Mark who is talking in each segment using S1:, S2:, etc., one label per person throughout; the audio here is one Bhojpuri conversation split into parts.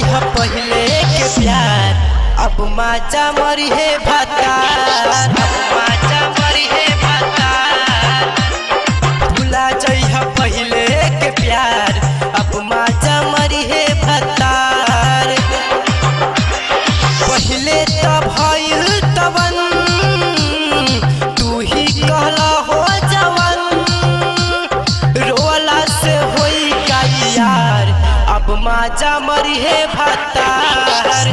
S1: जइह पहिले के प्यार अब माजा मरी है भतार अब माजा मरी है भतार भुला जइह पहिले के प्यार अब माजा मरी है भतार पहिले त भइल तवन तू ही कहला हो जवन रोला से होई का यार अब माजा मरी है भतार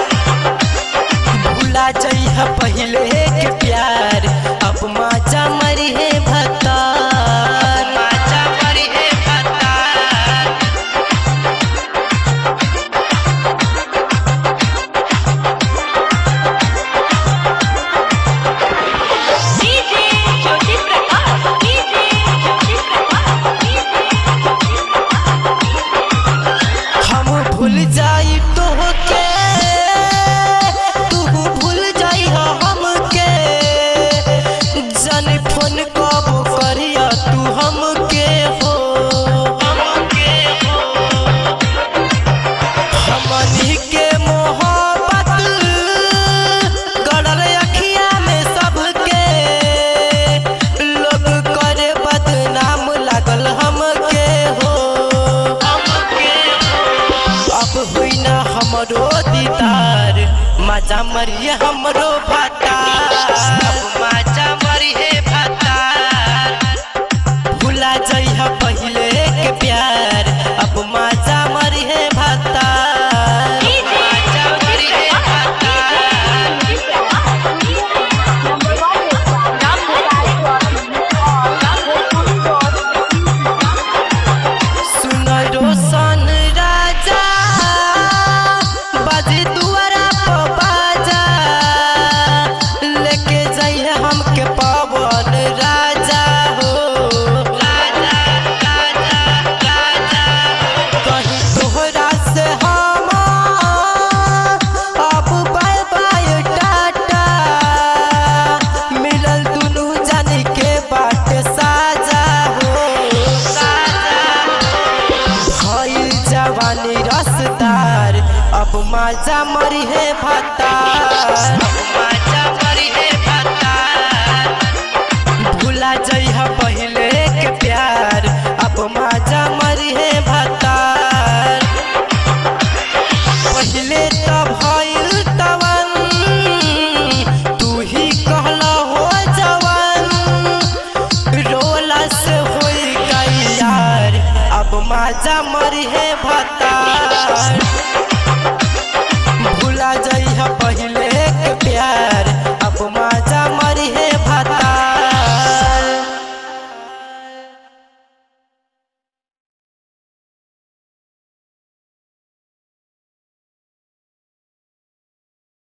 S1: भूला जइह पहिले के प्यार अब माजा मरी है भतार माजा मरी है भतार
S2: DJ Jyoti Prakash DJ Jyoti Prakash DJ Jyoti Prakash
S1: हम भूल जाई तोहके तू भूल जाई हमके जन फोन कब करिया तू हमके हो हमके हो हमनी के मोहब्बत गड़ल अखिया में सबके लोग करे बदनाम लागल हमके हो हमके अब हुई ना हमरो दीदार मजा मरिए हमरो भतार मजा मरिए भतार भुला जइह पहिले के प्यार अब मजा मरिए भतार मजा मरिए भतार सुन रोशन राजा बाजी दुआरा पर बाजा लेके जाइए हमके पवन राजा हो राजा राजा राजा कहीं तोहरा से हम अब बाय बाय टाटा मिलल दुनू जानी के बाट साजा हो साजा भइल जवानी रसदार अब माजा मरी है भतार माजा मरी है भतार भूला जइह पहिले के प्यार अब माजा मरी है भतार पहिले त भइल तवन तू ही कहला हो जवन रोला से होई गई यार अब माजा मरी है भतार